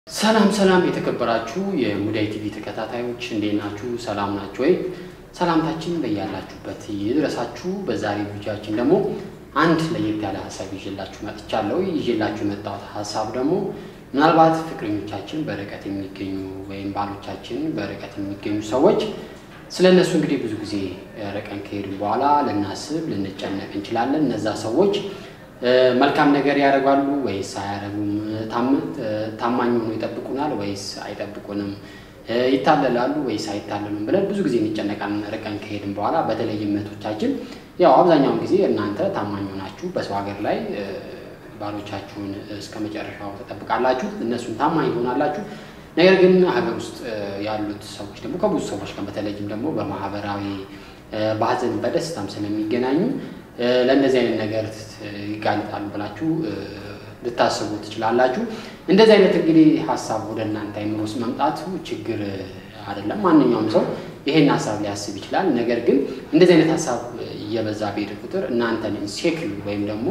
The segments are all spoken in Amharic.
ሰላም ሰላም የተከበራችሁ የሙዳይ ቲቪ ተከታታዮች እንዴት ናችሁ? ሰላም ናችሁ ወይ? ሰላምታችን በያላችሁበት ይድረሳችሁ። በዛሬ ቪዲዮአችን ደግሞ አንድ ለየት ያለ ሀሳብ ይዤላችሁ መጥቻለሁ። ይዤላችሁ የመጣሁት ሀሳብ ደግሞ ምናልባት ፍቅረኞቻችን በርቀት የሚገኙ ወይም ባሎቻችን በርቀት የሚገኙ ሰዎች ስለ እነሱ እንግዲህ ብዙ ጊዜ ርቀን ከሄድን በኋላ ልናስብ ልንጨነቅ እንችላለን። እነዛ ሰዎች መልካም ነገር ያደርጋሉ ወይስ አያደርጉም? ታማኝ ሆኖ ይጠብቁናል ወይስ አይጠብቁንም? ይታለላሉ ወይስ አይታለሉም ብለን ብዙ ጊዜ እንጨነቃለን ርቀን ከሄድን በኋላ። በተለይም እህቶቻችን ያው አብዛኛውን ጊዜ እናንተ ታማኝ ሆናችሁ በሰው ሀገር ላይ ባሎቻችሁን እስከ መጨረሻው ተጠብቃላችሁ፣ እነሱን ታማኝ ትሆናላችሁ። ነገር ግን ሀገር ውስጥ ያሉት ሰዎች ደግሞ ከብዙ ሰዎች ጋር በተለይም ደግሞ በማህበራዊ በሀዘን በደስታም ስለሚገናኙ ለእንደዚህ አይነት ነገር ይጋለጣሉ ብላችሁ ልታስቡ ትችላላችሁ። እንደዚህ አይነት እንግዲህ ሀሳብ ወደ እናንተ አይምሮ ውስጥ መምጣቱ ችግር አይደለም። ማንኛውም ሰው ይሄን ሀሳብ ሊያስብ ይችላል። ነገር ግን እንደዚህ አይነት ሀሳብ እየበዛ በሄደ ቁጥር እናንተን ኢንሴክዩር ወይም ደግሞ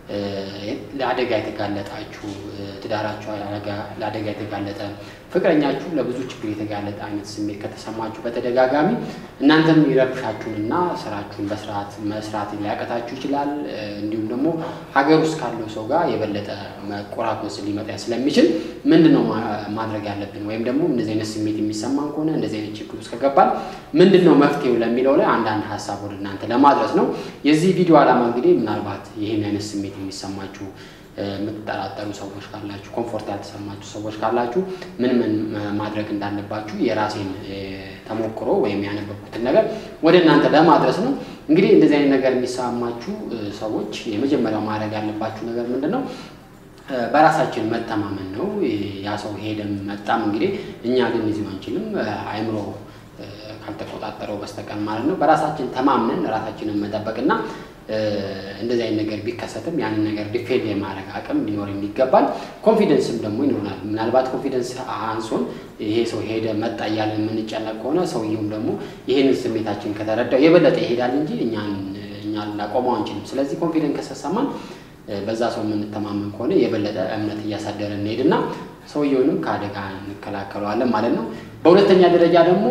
ለአደጋ የተጋለጣችሁ ትዳራችሁ ለአደጋ የተጋለጠ ፍቅረኛችሁ ለብዙ ችግር የተጋለጠ አይነት ስሜት ከተሰማችሁ በተደጋጋሚ እናንተም ይረብሻችሁንና ስራችሁን በስርዓት መስራት ሊያቀታችሁ ይችላል። እንዲሁም ደግሞ ሀገር ውስጥ ካለው ሰው ጋር የበለጠ መቆራቆስ ሊመጣ ስለሚችል ምንድን ነው ማድረግ ያለብን? ወይም ደግሞ እንደዚህ አይነት ስሜት የሚሰማን ከሆነ እንደዚህ አይነት ችግር ውስጥ ከገባል ምንድን ነው መፍትሄው ለሚለው ላይ አንዳንድ ሀሳብ ወደ እናንተ ለማድረስ ነው። የዚህ ቪዲዮ ዓላማ እንግዲህ ምናልባት ይህን አይነት ስሜት የሚሰማችሁ የምትጠራጠሩ ሰዎች ካላችሁ፣ ኮምፎርት ያልተሰማችሁ ሰዎች ካላችሁ ምን ምን ማድረግ እንዳለባችሁ የራሴን ተሞክሮ ወይም ያነበብኩትን ነገር ወደ እናንተ ለማድረስ ነው። እንግዲህ እንደዚህ አይነት ነገር የሚሰማችሁ ሰዎች የመጀመሪያው ማድረግ ያለባችሁ ነገር ምንድን ነው? በራሳችን መተማመን ነው። ያ ሰው ሄደም መጣም እንግዲህ እኛ ግን ይዞ አንችልም አይምሮ ካልተቆጣጠረው በስተቀር ማለት ነው። በራሳችን ተማምነን ራሳችንን መጠበቅና እንደዚህ አይነት ነገር ቢከሰትም ያንን ነገር ዲፌንድ የማድረግ አቅም ሊኖረን ይገባል። ኮንፊደንስም ደግሞ ይኖራል። ምናልባት ኮንፊደንስ አንሶን ይሄ ሰው ሄደ መጣ እያለን የምንጨነቅ ከሆነ ሰውየውም ደግሞ ይህንን ስሜታችን ከተረዳው የበለጠ ይሄዳል እንጂ እኛን እኛ ልናቆመው አንችልም። ስለዚህ ኮንፊደንስ ከሰሰማን በዛ ሰው የምንተማመን ከሆነ የበለጠ እምነት እያሳደረ እንሄድና ሰውየውንም ከአደጋ እንከላከለዋለን ማለት ነው። በሁለተኛ ደረጃ ደግሞ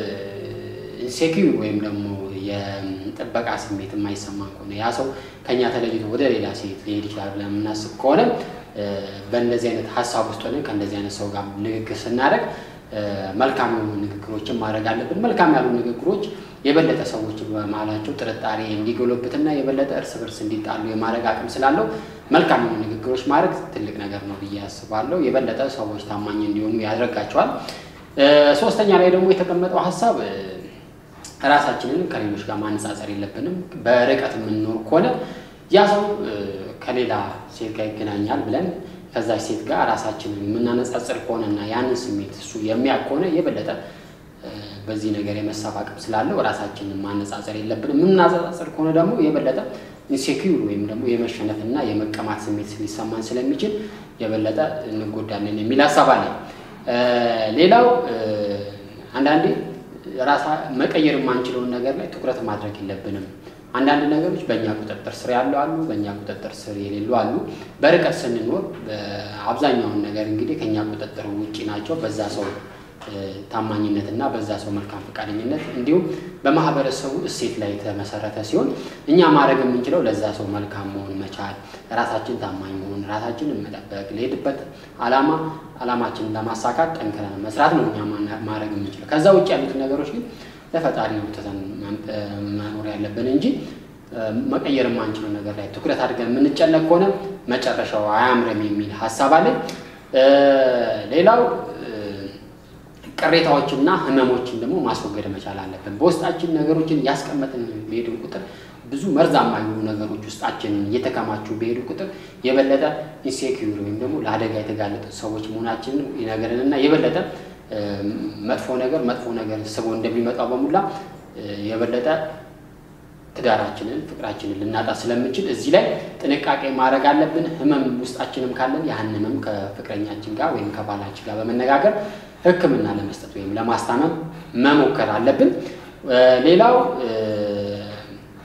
ኢንሴኪዩር ወይም ደግሞ የጥበቃ ስሜት የማይሰማን ከሆነ ያ ሰው ከኛ ተለይቶ ወደ ሌላ ሴት ሊሄድ ይችላል ብለን የምናስብ ከሆነ በእንደዚህ አይነት ሀሳብ ውስጥ ሆነን ከእንደዚህ አይነት ሰው ጋር ንግግር ስናደርግ መልካም የሆኑ ንግግሮችን ማድረግ አለብን። መልካም ያሉ ንግግሮች የበለጠ ሰዎች በመሀላቸው ጥርጣሬ እንዲጎለብትና የበለጠ እርስ በርስ እንዲጣሉ የማድረግ አቅም ስላለው መልካም የሆኑ ንግግሮች ማድረግ ትልቅ ነገር ነው ብዬ አስባለሁ። የበለጠ ሰዎች ታማኝ እንዲሆኑ ያደርጋቸዋል። ሶስተኛ ላይ ደግሞ የተቀመጠው ሀሳብ ራሳችንን ከሌሎች ጋር ማነጻጸር የለብንም። በርቀት የምንኖር ከሆነ ያ ሰው ከሌላ ሴት ጋር ይገናኛል ብለን ከዛች ሴት ጋር ራሳችንን የምናነጻጽር ከሆነና ያንን ስሜት እሱ የሚያውቅ ከሆነ የበለጠ በዚህ ነገር የመሳብ አቅም ስላለው ራሳችንን ማነጻጸር የለብንም። የምናነጻጽር ከሆነ ደግሞ የበለጠ ኢንሴኪዩር ወይም ደግሞ የመሸነፍና የመቀማት ስሜት ሊሰማን ስለሚችል የበለጠ እንጎዳለን የሚል ሀሳብ አለ። ሌላው አንዳንዴ ራሳ መቀየር የማንችለውን ነገር ላይ ትኩረት ማድረግ የለብንም። አንዳንድ ነገሮች በእኛ ቁጥጥር ስር ያሉ አሉ፣ በእኛ ቁጥጥር ስር የሌሉ አሉ። በርቀት ስንኖር አብዛኛውን ነገር እንግዲህ ከእኛ ቁጥጥር ውጭ ናቸው። በዛ ሰው ታማኝነት እና በዛ ሰው መልካም ፈቃደኝነት እንዲሁም በማህበረሰቡ እሴት ላይ የተመሰረተ ሲሆን እኛ ማድረግ የምንችለው ለዛ ሰው መልካም መሆን መቻል፣ ራሳችን ታማኝ መሆን፣ ራሳችንን መጠበቅ፣ ለሄድበት ዓላማ ዓላማችንን ለማሳካት ጠንክረን መስራት ነው እኛ ማድረግ የምንችለው። ከዛ ውጭ ያሉትን ነገሮች ግን ለፈጣሪ ትተን መኖር ያለብን እንጂ መቀየር የማንችለው ነገር ላይ ትኩረት አድርገን የምንጨነቅ ከሆነ መጨረሻው አያምርም የሚል ሀሳብ አለን። ሌላው ቅሬታዎችና ህመሞችን ደግሞ ማስወገድ መቻል አለብን። በውስጣችን ነገሮችን እያስቀመጥን በሄድን ቁጥር ብዙ መርዛማ የሆኑ ነገሮች ውስጣችንን እየተከማቹ በሄዱ ቁጥር የበለጠ ኢንሴኪዩር ወይም ደግሞ ለአደጋ የተጋለጡ ሰዎች መሆናችንን ይነገረንና የበለጠ መጥፎ ነገር መጥፎ ነገር ስቦ እንደሚመጣው በሙላ የበለጠ ትዳራችንን ፍቅራችንን ልናጣ ስለምንችል እዚህ ላይ ጥንቃቄ ማድረግ አለብን። ህመም ውስጣችንም ካለን ያን ህመም ከፍቅረኛችን ጋር ወይም ከባላችን ጋር በመነጋገር ሕክምና ለመስጠት ወይም ለማስታመም መሞከር አለብን። ሌላው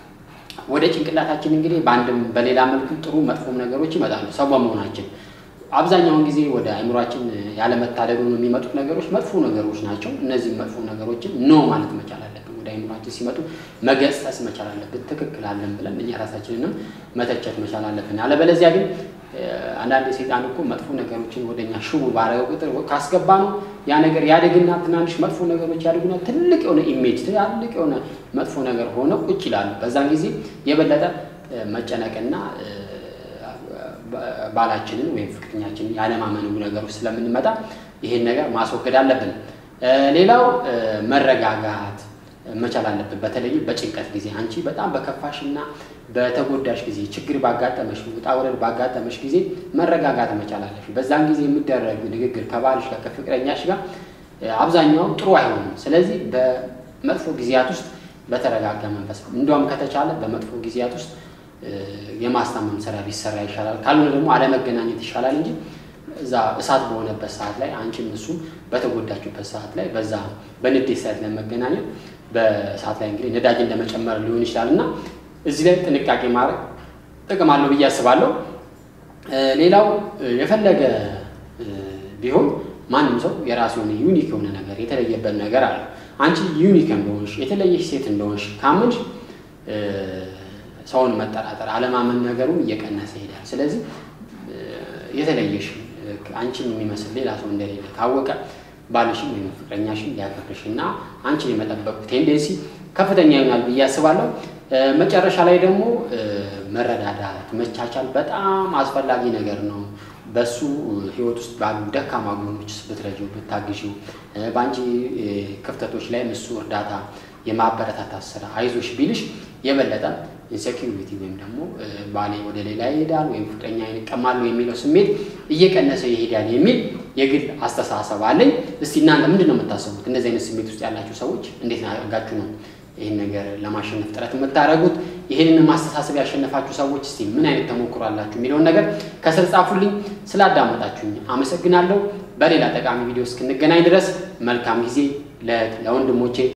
ወደ ጭንቅላታችን እንግዲህ በአንድም በሌላ መልኩ ጥሩ መጥፎም ነገሮች ይመጣሉ ሰው በመሆናችን አብዛኛውን ጊዜ ወደ አይምሯችን ያለመታደሉ የሚመጡት ነገሮች መጥፎ ነገሮች ናቸው። እነዚህ መጥፎ ነገሮችን ኖ ማለት መቻል አለብን። ወደ አይምሯችን ሲመጡ መገሰጽ መቻል አለብን። ትክክል አለን ብለን እኛ ራሳችንንም መተቸት መቻል አለብን። አለበለዚያ ግን አንዳንድ ሰይጣን እኮ መጥፎ ነገሮችን ወደኛ ሽቡ ባረገው ቁጥር ካስገባ ነው ያ ነገር ያደግና ትናንሽ መጥፎ ነገሮች ያደጉና ትልቅ የሆነ ኢሜጅ ትልቅ የሆነ መጥፎ ነገር ሆነው ቁጭ ይላሉ። በዛን ጊዜ የበለጠ መጨነቅና ባላችንን ወይም ፍቅረኛችንን ያለማመኑ ነገሮች ስለምንመጣ ይሄን ነገር ማስወገድ አለብን። ሌላው መረጋጋት መቻል አለብን። በተለይ በጭንቀት ጊዜ አንቺ በጣም በከፋሽና በተጎዳሽ ጊዜ ችግር ባጋጠመሽ ውጣ ውረድ ባጋጠመሽ ጊዜ መረጋጋት መቻል አለብሽ። በዛን ጊዜ የሚደረግ ንግግር ከባልሽ ጋር ከፍቅረኛሽ ጋር አብዛኛው ጥሩ አይሆንም። ስለዚህ በመጥፎ ጊዜያት ውስጥ በተረጋጋ መንፈስ እንዲያውም ከተቻለ በመጥፎ ጊዜያት ውስጥ የማስታመም ስራ ቢሰራ ይሻላል። ካልሆነ ደግሞ አለመገናኘት ይሻላል እንጂ እዛ እሳት በሆነበት ሰዓት ላይ አንቺም እሱም በተጎዳችበት ሰዓት ላይ በዛ በንዴት ሰዓት ለመገናኘት በሰዓት ላይ እንግዲህ ነዳጅ እንደመጨመር ሊሆን ይችላል እና እዚህ ላይ ጥንቃቄ ማድረግ ጥቅም አለው ብዬ አስባለሁ። ሌላው የፈለገ ቢሆን ማንም ሰው የራሱ የሆነ ዩኒክ የሆነ ነገር የተለየበት ነገር አለ። አንቺ ዩኒክ እንደሆንሽ የተለየሽ ሴት እንደሆንሽ ካመንሽ ሰውን መጠራጠር አለማመን ነገሩን እየቀነሰ ይሄዳል። ስለዚህ የተለየሽ አንቺን የሚመስል ሌላ ሰው እንደሌለ ካወቀ ባልሽን ወይም ፍቅረኛሽን ሊያከብርሽ እና አንቺን የመጠበቁ ቴንዴንሲ ከፍተኛ ይሆናል ብዬ አስባለሁ። መጨረሻ ላይ ደግሞ መረዳዳት፣ መቻቻል በጣም አስፈላጊ ነገር ነው። በሱ ህይወት ውስጥ ባሉ ደካማ ጎኖች ብትረጂው፣ ብታግዢው በአንቺ ክፍተቶች ላይም እሱ እርዳታ የማበረታታት ስራ አይዞሽ ቢልሽ የበለጠ ኢንሴኪሪቲ ወይም ደግሞ ባሌ ወደ ሌላ ይሄዳል ወይም ፍቅረኛ ይቀማሉ የሚለው ስሜት እየቀነሰ ይሄዳል የሚል የግል አስተሳሰብ አለኝ። እስቲ እናንተ ምንድን ነው የምታስቡት? እንደዚህ አይነት ስሜት ውስጥ ያላችሁ ሰዎች እንዴት አድርጋችሁ ነው ይህን ነገር ለማሸነፍ ጥረት የምታደርጉት? ይህንን ማስተሳሰብ ያሸነፋችሁ ሰዎች እስቲ ምን አይነት ተሞክሮ አላችሁ የሚለውን ነገር ከስር ጻፉልኝ። ስላዳመጣችሁኝ አመሰግናለሁ። በሌላ ጠቃሚ ቪዲዮ እስክንገናኝ ድረስ መልካም ጊዜ ለወንድሞቼ